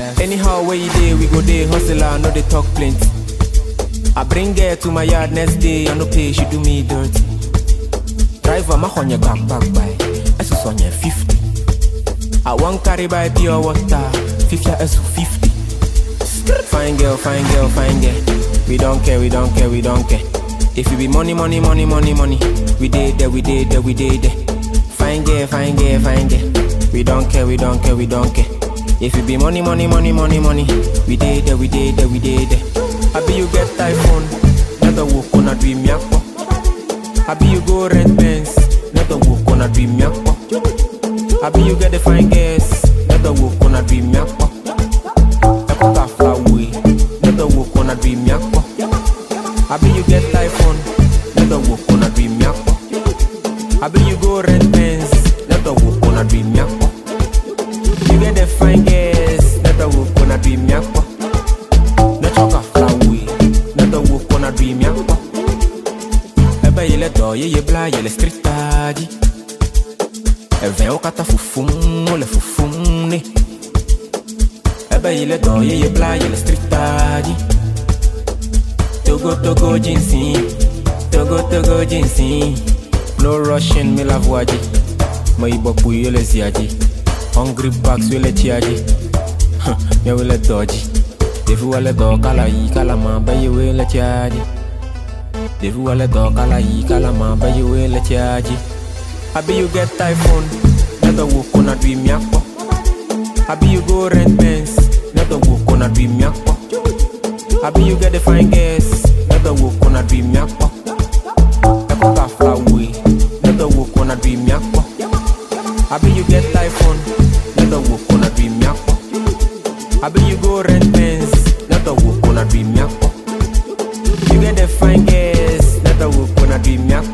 Anyhow, where you day, we go day hustler, no they talk plenty. I bring her to my yard next day, I no pay, she do me dirty. Driver, my on your back, back by. I just on your 50. I want carry by pure water, 50 S 50. Fine girl, fine girl, fine girl. We don't care, we don't care, we don't care. If you be money, money, money, money, money, we did there, we did there, we did there. Fine girl, fine girl, fine girl. We don't care, we don't care, we don't care. If you be money, money, money, money, money, we did there, we did there, we did there. I be you get iPhone, not the walk on a dream yakpo. I be you go rent Benz, not the walk on a dream yakpo. I be you get the fine girls, not the walk on a dream yakpo. Eko ka fly away, not the walk on a dream yakpo. I be you get iPhone, not the walk on a dream yakpo. I be you go rent Benz, not the walk on a dream yakpo. You get the fine girls, not the walk on a dream yakpo. No choka fly away, not the walk on a dream yakpo. Ebe yele do ye ye bla yele street taji. Eve o kata fufum, ole fufum ne. Ebe yele do ye ye bla yele street taji. Togo togo jinsi, togo togo jinsi. No rushing me la voyaji. Mo ibo puyo le ziaji. Hungry bucks we le chiaji. Me we le doji. Defu wale do kala yi kala ma ba ye we le chiaji. Defu wale do kala yi kala ma ba ye we le chiaji. Abi you get iPhone, not the walk on a dream yakpo. Abi you go rent Benz, not the walk on a dream yakpo. Abi you get the fine girls, not the walk on a dream yakpo. Eko ka fly away, not the walk on a dream yakpo. Abi you get iPhone, not the walk on a dream yakpo. Abi you go rent Benz, not the walk on a dream yakpo. You get the fine girls, not the walk on a dream yakpo.